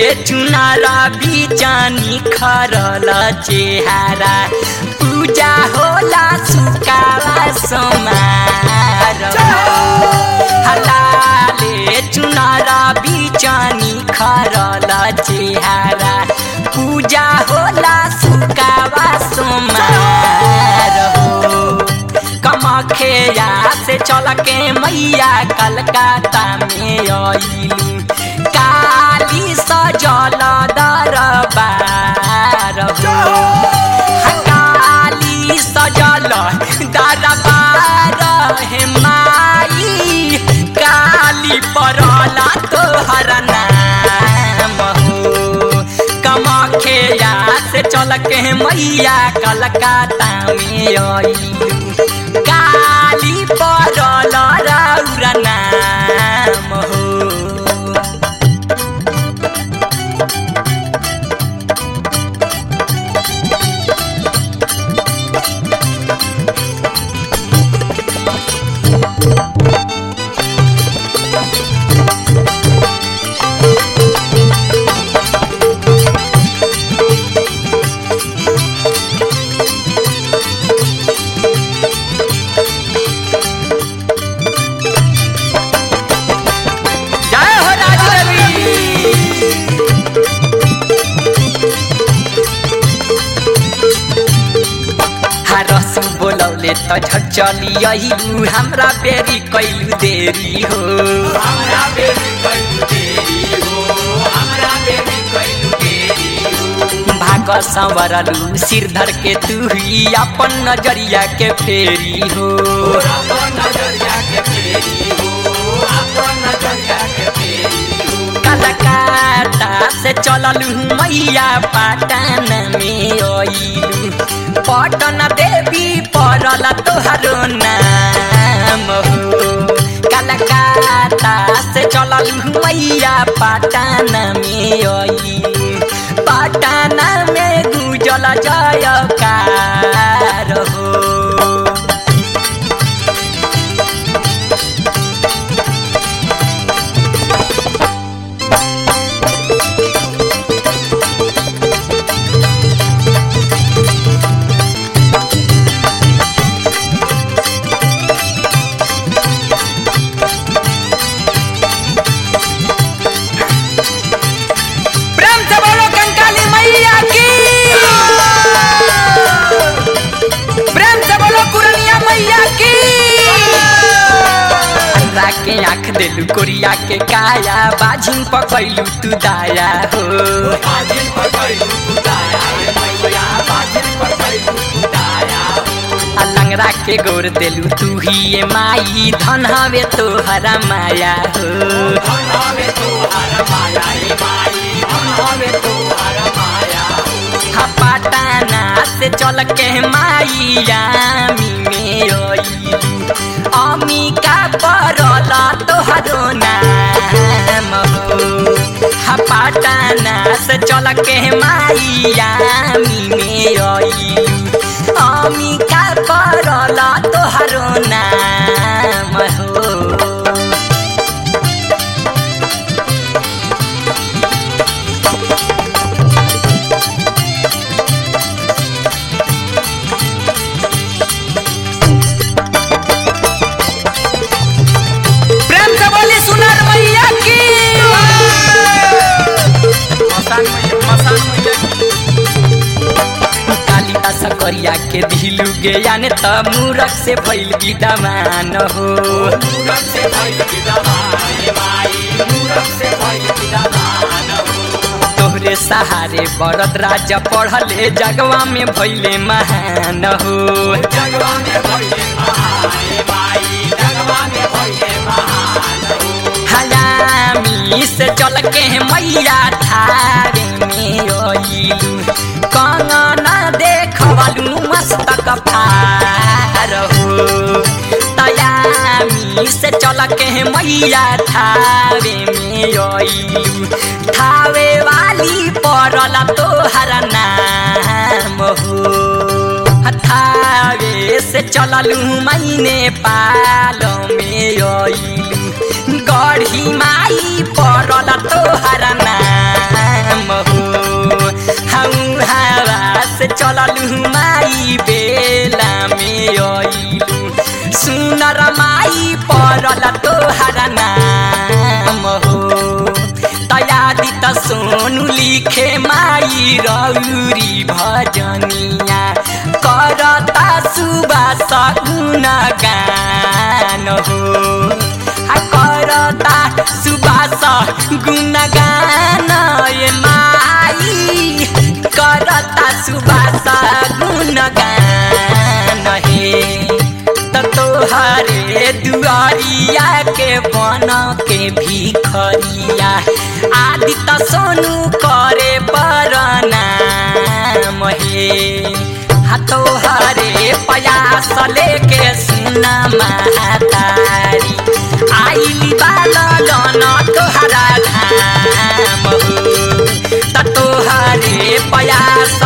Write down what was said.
चुनार बिचानी खरल चेहारा पूजा होला सुकावा समार हलाले चुनार बिचानी खरल चेहारा पूजा होला सुकावा समार कमखेया से चल के मैया कलकत्ता में आइलू काली सजल दरबार हो काली सजल दरबार हे माई काली परला तोहर नाम हो कमखेया से चल के मैया कलकत्ता में आइलू काली परल रौरा नाम हो जय हो राजू रवि हरसु बोलौले त झट चली अहिलु हमरा बेरी कैलु देरी हो हमरा बेरी कैलु देरी हो हमरा बेरी कैलु देरी हो भाग संवरलु सिर धर के तू ही अपन नजरिया के फेरी हो अपन नजरिया के फेरी हो अपन नजरिया के फेरी हो कलकत्ता से चललु मैया पाटन में आइलु पटन देवी परल तोहरो नाम हो कलकत्ता से चललु मैया पाटन में आइलु पाटन में गुजल जयकार हो प्रेम से बोलो कंकाली मैया की प्रेम से बोलो कुरनिया मैया की अंधा के आँख देलू कोरिया के काया बाजिन पकैलू तू दाया हो बाजिन पकैलू तू दाया रे मैया बाजिन पकैलू तू दाया आ लंगड़ा के गोर देलू तू ही ये माई धन हवे तोहरा माया हो धन हवे तोहरा माया रे माई धन हवे तोहरा माया हा पाटाना से चल के माइया मी में आइलू अमिका परला तोहरो नाम हो हा पाटाना से चल के माइया मी में आइलू अमिका परला तोहरो नाम हो प्रेम से बोली सुनर मैया की कालिदास करिया के धिलु गे याने त मूरख से भइल विद्यमान हो मूरख से भइल विद्यमान माई मूरख से भइल विद्यमान हो तोहरे सहारे बरद राज पढ़ले जगवा में भइले महान हो जगवा में भइले महान माई जगवा में भइले महान हो हलामी से चल के मैया थारे में आइलू कंगना देखवलू मस्तक फार हो तयामी से चल के मैया थावे में आइलू थावे वाली परल तोहर नाम हो थावे से चललू मैने पाल में आइलू गढ़ी माई परल तोहर नाम नाम हो हम हवा से चललू माई बेला में अइलू सुनर माई पड़ल तोहर नाम हो तयादी त सोनू लिखे माई रौरी भजनिया करता सुबास गुण गान हो आ करता सुबास गुण गान ए माई करता सुबास गुण गान हे त तोहरे दुआरिया के बन के भिखरिया आदि त सोनू करे परनाम हे हा तोहरे पयास लेके सुना महातारी आइली बालन तोहरा धाम हो त तोहरे पयास